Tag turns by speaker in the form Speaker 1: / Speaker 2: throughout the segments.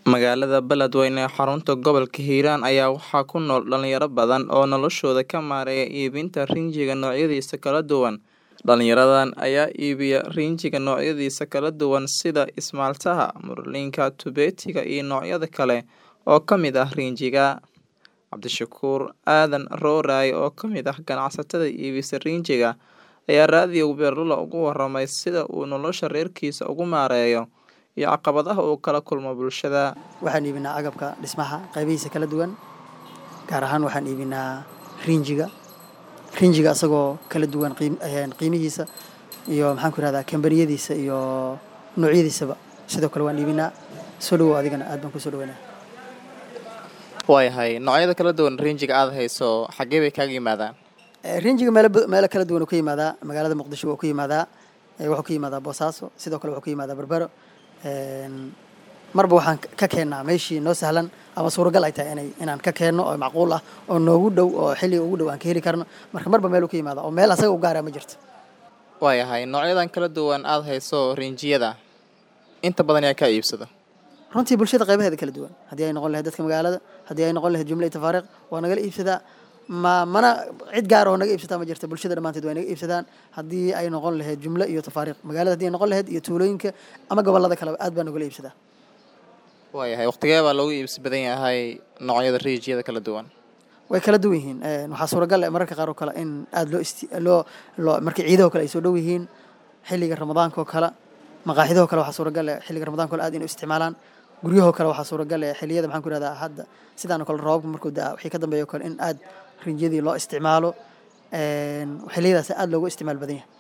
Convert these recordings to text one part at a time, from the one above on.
Speaker 1: Magaalada Beledweyne ee xarunta gobolka Hiiraan ayaa waxaa ku nool dhalinyaro badan oo noloshooda ka maareeya iibinta rinjiga noocyadiisa kala duwan. Dhalinyaradan ayaa iibiya rinjiga noocyadiisa kala duwan sida ismaaltaha, murlinka, tubeetiga iyo noocyada kale oo ka mid ah rinjiga. Cabdishakuur Aadan Rooraye oo ka mid ah ganacsatada iibisa rinjiga ayaa raadiyo Beerlulo uga warramay sida uu nolosha reerkiisa ugu maareeyo iyo caqabadaha uu kala kulmo bulshada.
Speaker 2: Waxaan iibinaa agabka dhismaha qaybihiisa kala duwan gaar ahaan waxaan iibinaa rinjiga rinjiga asagoo kala duwan qiim een qiimihiisa iyo maxaan ku rahdaa kambaniyadiisa iyo noocyadiisaba sidoo kale waan iibinaa soo dhawow adigana aad baan ku soo dhaweynaa
Speaker 1: Waayahay noocyada kala duwan rinjiga aad hayso xaggee bay kaaga yimaadaan?
Speaker 2: Ee, rinjiga meelo ba- meelo kala duwan uu ka yimaadaa magaalada muqdisho wuu ka yimaadaa ee, wuxuu ka yimaadaa boosaaso sidoo kale wuxuu ka yimaadaa berbero een, marba waxaan ka- ka keennaa meeshii noo sahlan ama suuragal ay tahay inay inaan ka keenno oo macquul ah oo noogu dhow oo xilliga ugu dhow aan ka heli karno marka marba meel uu ka yimaada oo meel asaga u gaara ma jirto
Speaker 1: Waayahay noocyadan kala duwan aad hayso rinjiyada inta badan yaa ka iibsada.
Speaker 2: runtii bulshada qaybaheeda kala duwan haddii ay noqon lahayd dadka magaalada haddii ay noqon lahayd jumla iyo tafaariiq waa nagala iibsadaa ma mana cid gaar oo naga iibsataa ma jirta bulshada dhammaanteed way naga iibsadaan haddii ay noqon lahayd jumlo iyo tafaariiq magaalada haddii ay noqon lahayd iyo tuulooyinka ama gobollada kaleba aad baa nagala iibsadaa
Speaker 1: Waayahay waqtigee baa loogu iibsi badan yahay noocyada rinjiyada kala duwan.
Speaker 2: way kala duwan yihiin Een, waxaa suuragal ah mararka qaar oo kale in aad loo isti loo loo markii ciidaha oo kale ay soo dhow yihiin xilliga ramadaanka oo kale maqaaxidahoo kale waxaa suuragal ah xilliga ramadaanka oo kale aad inay u isticmaalaan guryahoo kale waxaa suuragal ah xilliyada maxaan ku rahdaa hadda sidaan oo kale roobabka markuu da'a wixii ka dambeeya oo kale in aad rinjiyadii loo isticmaalo Een, xilliyadaas aad loogu isticmaal badan yahay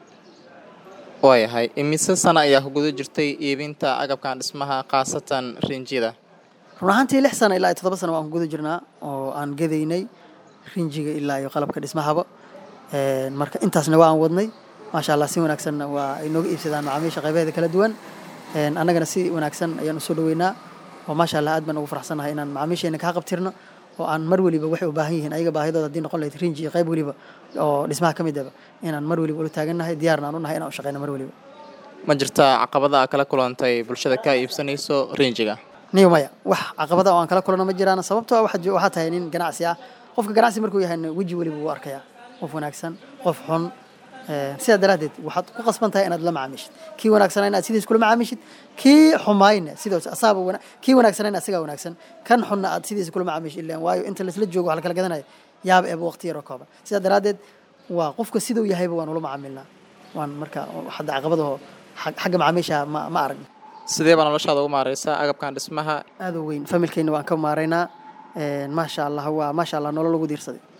Speaker 1: Waayahay imise sano ayaa ku guda jirtay iibinta agabkan dhismaha khaasatan rinjida.
Speaker 2: run ahaantii lix sano ilaa iyo toddoba sano waan ku guda jirnaa oo aan gadaynay rinjiga ilaa iyo qalabka dhismahaba Een, marka intaasna waa aan wadnay maasha allah si wanaagsanna waa ay nooga iibsadaan macaamiisha qaybaheeda kala duwan Een, annagana si wanaagsan ayaan usoo dhaweynaa oo maasha allah aad baan ugu faraxsanahay inaan macaamiisheena kaa qabtirno oo aan mar weliba waxay u baahan yihiin ayaga baahidooda haddii noqon lahayd rinji iyo qayb weliba oo dhismaha ka mid aba inaan mar weliba ula taagannahay diyaarna aan u nahay inaan u shaqeyno mar weliba
Speaker 1: Ma jirtaa caqabada aad kala kulantay bulshada ka iibsanayso rinjiga?
Speaker 2: niyo maya wax caqabada oo aan kala kulano ma jiraan sababtoo ah waxaad jo- waxaa tahay nin ganacsi ah qofka ganacsi markuu yahayna weji weliba wuu arkayaa qof wanaagsan qof xun Ee, sidaa daraaddeed waxaad ku qasban tahay inaad la macaamiishid kii wanaagsanaa inaad sidiis kula macaamiishid kii xumaayna sidoos asaaba wana kii wanaagsanayna asigaa wanaagsan kan xunna aad sidiisa kula macaamiishid ileen waayo inta laisla joogo wax la kala gadanayo yaaba eeba waqti yaroo kooban sidaa daraaddeed waa qofka siduu yahayba waan ula macaamilnaa waan marka hadda caqabadaho xag- xagga macaamiisha ma ma aragno
Speaker 1: Sidee baa noloshaada ugu maareysaa agabkan dhismaha?
Speaker 2: aad u weyn familkeyna waan ka maaraynaa Een, maasha allah waa maasha allah nolol lagu diirsaday